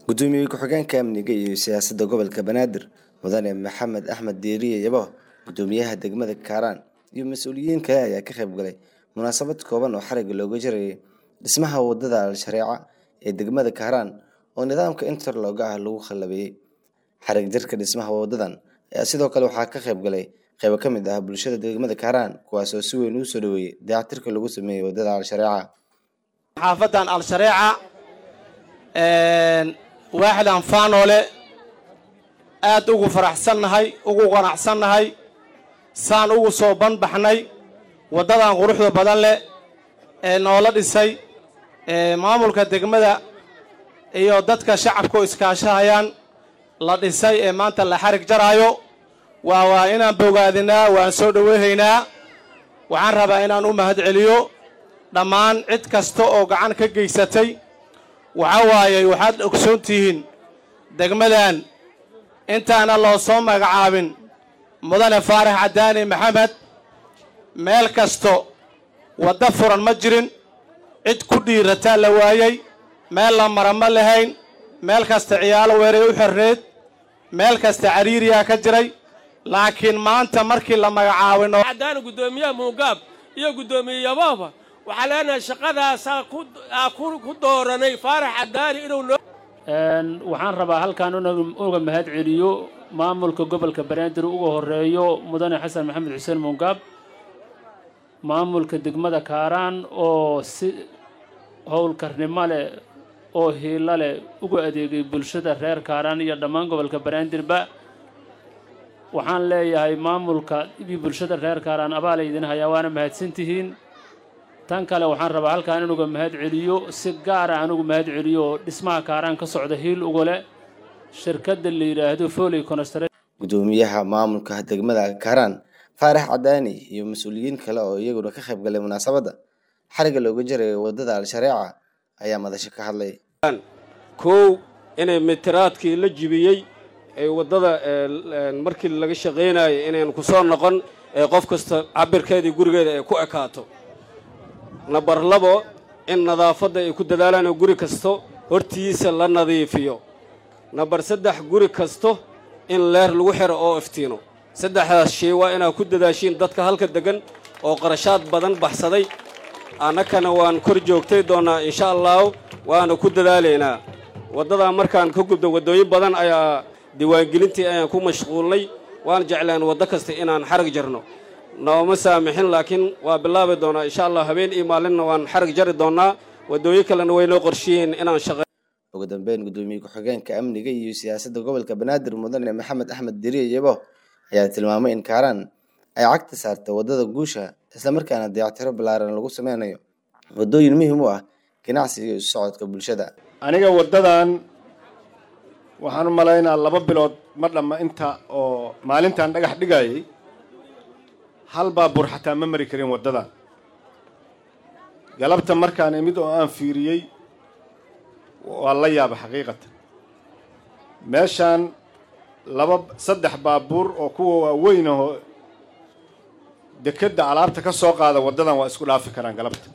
gudoomiye ku-xigeenka amniga iyo siyaasadda gobolka banaadir mudane maxamed axmed diiriye yabo gudoomiyaha degmada kaaraan iyo mas-uuliyiin kale ayaa ka qayb galay munaasabad kooban oo xariga looga jarayay dhismaha wadada al-shareeca ee degmada kaaraan oo nidaamka interlooga ah lagu khalabeeyey xarig jarka dhismaha wadadan ayaa sidoo kale waxaa ka qayb galay qaybo ka mid ah bulshada degmada kaaraan kuwaas oo si weyn uu soo dhaweeyey dayactirka lagu sameeyey wadada al-shareeca xaafadan al-shareeca waaxdan faanoole aad ugu faraxsannahay ugu qanacsannahay saan ugu soo banbaxnay waddadan quruxda badan leh ee noola dhisay maamulka degmada iyo dadka shacabka oo iskaashahayaan la dhisay ee maanta la xarig jaraayo waa waa inaan bogaadinaa waan soo dhoweyhaynaa waxaan rabaa inaan u mahad celiyo dhammaan cid kasta oo gacan ka geysatay waxa waaye waxaad ogsoon tihiin degmadan intaana loo soo magacaabin mudane faarax cadaani maxamed meel kasto wadda furan ma jirin cid ku dhiirataa la waayey meel la mara ma lahayn meel kasta ciyaalo weeray u xorneed meel kasta cariiriyaa ka jiray laakiin maanta markii la magacaabay cadaani guddoomiyaha muungaab iyo guddoomiye yabooba waxaa leenahay shaqadaasaa ku dooranay faarax cadaani inuu noo waxaan rabaa halkaan uga mahad celiyo maamulka gobolka banaadir uga horeeyo mudane xasan maxamed xuseen muungaab maamulka degmada kaaraan oo si howlkarnimo leh oo hiilo leh uga adeegay bulshada reer kaaraan iyo dhammaan gobolka banaadirba waxaan leeyahay maamulka iyo bulshada reer kaaraan abaala idin hayaa waana mahadsantihiin tan kale waxaan rabaa halkaan inuga mahad celiyo si gaara anugu mahad celiyo oo dhismaha kaaraan ka socda hiil ugale shirkadda la yidhaahdo foley constr gudoomiyaha maamulka degmada kaaraan faarax cadaani iyo mas-uuliyiin kale oo iyaguna ka qayb galay munaasabadda xariga looga jarayo wadada al-shareeca ayaa madasho ka hadlay kow inay mitiraadkii la jibiyey ee waddada markii laga shaqaynayo inayn ku soo noqon ee qof kasta cabirkeedii gurigeeda ay ku ekaato nabar labo in nadaafadda ay ku dadaalaan oo guri kasto hortiisa la nadiifiyo nabar saddex guri kasto in leer lagu xiro oo iftiino saddexdaas shay waa inaad ku dadaashiin dadka halka deggan oo qarashaad badan baxsaday annakana waan kor joogtay doonnaa insha allahu waana ku dadaalaynaa waddadaa markaan ka gubdo waddooyin badan ayaa diiwaangelintii ayaan ku mashquulnay waan jeclaan waddo kasta inaan xarag jarno nooma saamixin laakiin waa bilaabi doonaa insha allah habeen iyo maalinna waan xarag jari doonnaa waddooyin kalena way noo qorshiyiin inaan shaqe ugu dambeyn gudoomiye ku-xigeenka amniga iyo siyaasadda gobolka banaadir mudane maxamed axmed diriye yabo ayaa tilmaamay in kaaraan ay cagta saarta waddada guusha islamarkaana dayactiro ballaaran lagu sameynayo waddooyin muhiim u ah ganacsiga iyo isu socodka bulshada aniga waddadan waxaan u malaynaa laba bilood ma dhamma inta oo maalintan dhagax dhigayay hal baabuur xataa ma mari karin waddadan galabta markaan imid oo aan fiiriyey waa la yaaba xaqiiqatan meeshaan laba saddex baabuur oo kuwa waaweyn ahoo dekedda alaabta ka soo qaada waddadan waa isku dhaafi karaan galabta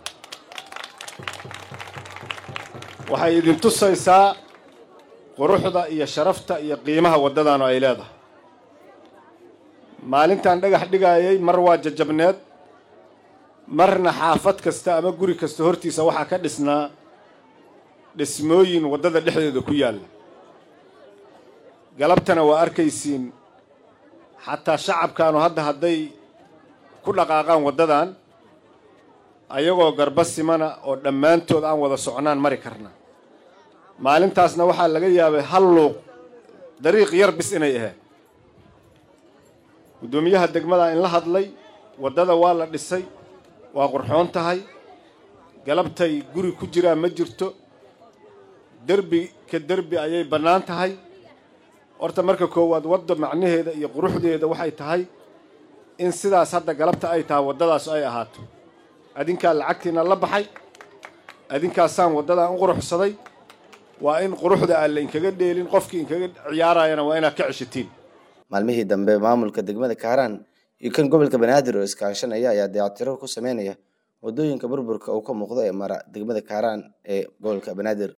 waxay idin tusaysaa quruxda iyo sharafta iyo qiimaha waddadan oo ay leedahay maalintan dhagax dhigayay mar waa jajabneed marna xaafad kasta ama guri kasta hortiisa waxaa ka dhisnaa dhismooyin waddada dhexdeeda ku yaalla galabtana waa arkaysiin xataa shacabkaanu hadda hadday ku dhaqaaqaan waddadan ayagoo garba simana oo dhammaantood aan wada socnaan mari karna maalintaasna waxaa laga yaabay hal luuq dariiq yar bis inay ahayd guddoomiyaha degmada in la hadlay waddada waa la dhisay waa qurxoon tahay galabtay guri ku jiraan ma jirto derbi ka derbi ayay bannaan tahay horta marka koowaad wadda macnaheeda iyo quruxdeeda waxay tahay in sidaas hadda galabta ay tahay waddadaas ay ahaato adinkaa lacagtiina la baxay adinkaasaan waddadan u quruxsaday waa in quruxda aan la inkaga dheelin qofkii inkaga ciyaarayana waa inaad ka ceshatiin maalmihii dambe maamulka degmada kaaraan iyo kan gobolka banaadir oo iskaashanaya ayaa dayactiro ku sameynaya waddooyinka burburka uu ka muuqdo ee mara degmada kaaraan ee gobolka banaadir